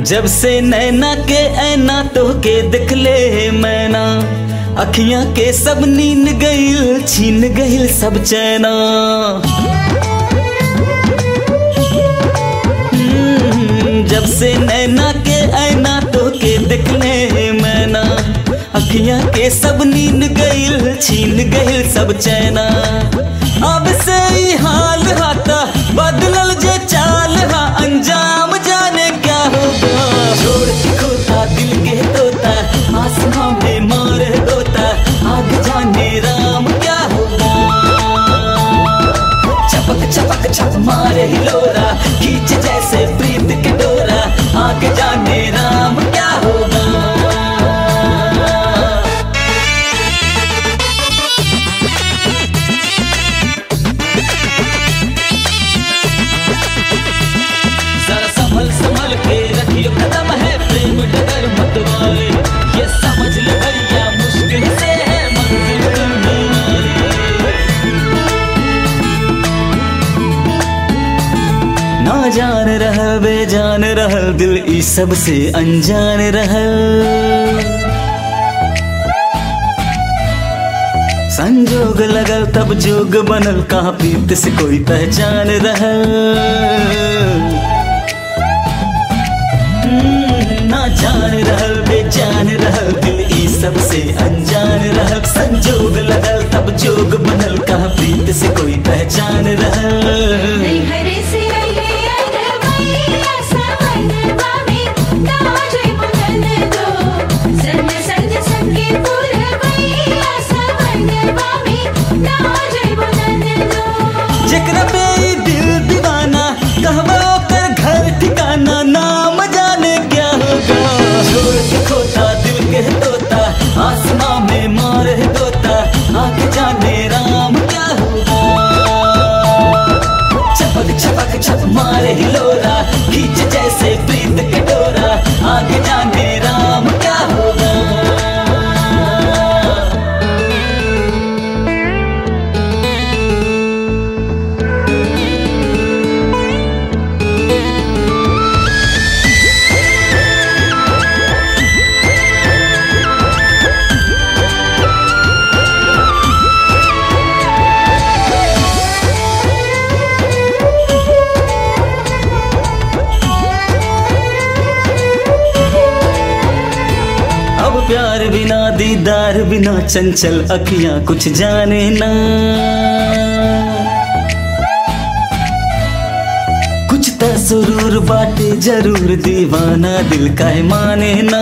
जब से नैना के ऐना तो के दिखले मैना अखियां के सब नींद गईल छीन गईल सब चैना हम्म, जब से नैना के ऐना तो के दिखले मैना अखियां के सब नींद गईल छीन गईल सब चैना अब से ही हाल हाता बदलल जे चाल हा अंजाम जाने क्या होगा छोड़ के खोता दिल के तोता आसमां में मार होता आग जाने राम क्या होगा चपक चपक छप मारे हिलोरा खींच जैसे प्रीत के डोरा आगे जाने राम क्या होगा जरा संभल संभल के रखियो कदम है प्रेम डगर मत वाले ये समझ ले भैया मुश्किल से है मंजिल मिलने वाली। ना जान रहल बेजान रहल दिल ई सब से अनजान रहल संजोग लगल तब जोग बनल कहाँ प्रीत से कोई पहचान रहल हम्म, ना जान रहल बेजान रहल दिल ई सब से अनजान रहल संजोग लगल तब जोग बनल कहाँ प्रीत से कोई पहचान रहल हरे से रहे अरवैया समनवा में ताजे बुलंद दो संग संग संगे पुरवैया समनवा में ताजे बुलंद दो जेकरा पे ई दिल दीवाना कहवा ओकर घर ठिकाना नाम जाने क्या होगा छोड़ के खोता दिल के तोता आसमां में मार है तोता आगे जाने राम क्या होगा चपक चपक छप मारे हिलोरा खींच जैसे प्रीत के डोरा आगे जाने राम क्या होगा अब प्यार बिना दीदार बिना चंचल अखियां कुछ जाने ना कुछ तो सुरूर बाटे जरूर दीवाना दिल का है माने ना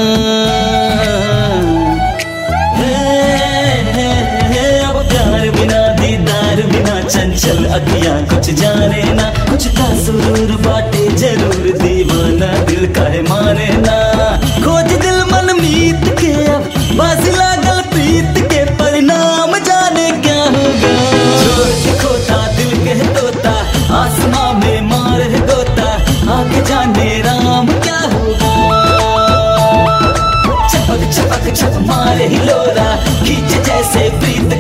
हे, हे, हे, अब प्यार बिना दीदार बिना चंचल अखियां कुछ जाने ना कुछ तो सुरूर बाटे जरूर दीवाना दिल का है माने ना खोज दिल मन मीत के अब बाजी लागल प्रीत के परिणाम जाने क्या होगा छोड़ के खोता दिल के तोता आसमां में मार है गोता आगे जाने राम क्या होगा चपक चपक छप मारे हिलोरा खींच जैसे प्रीत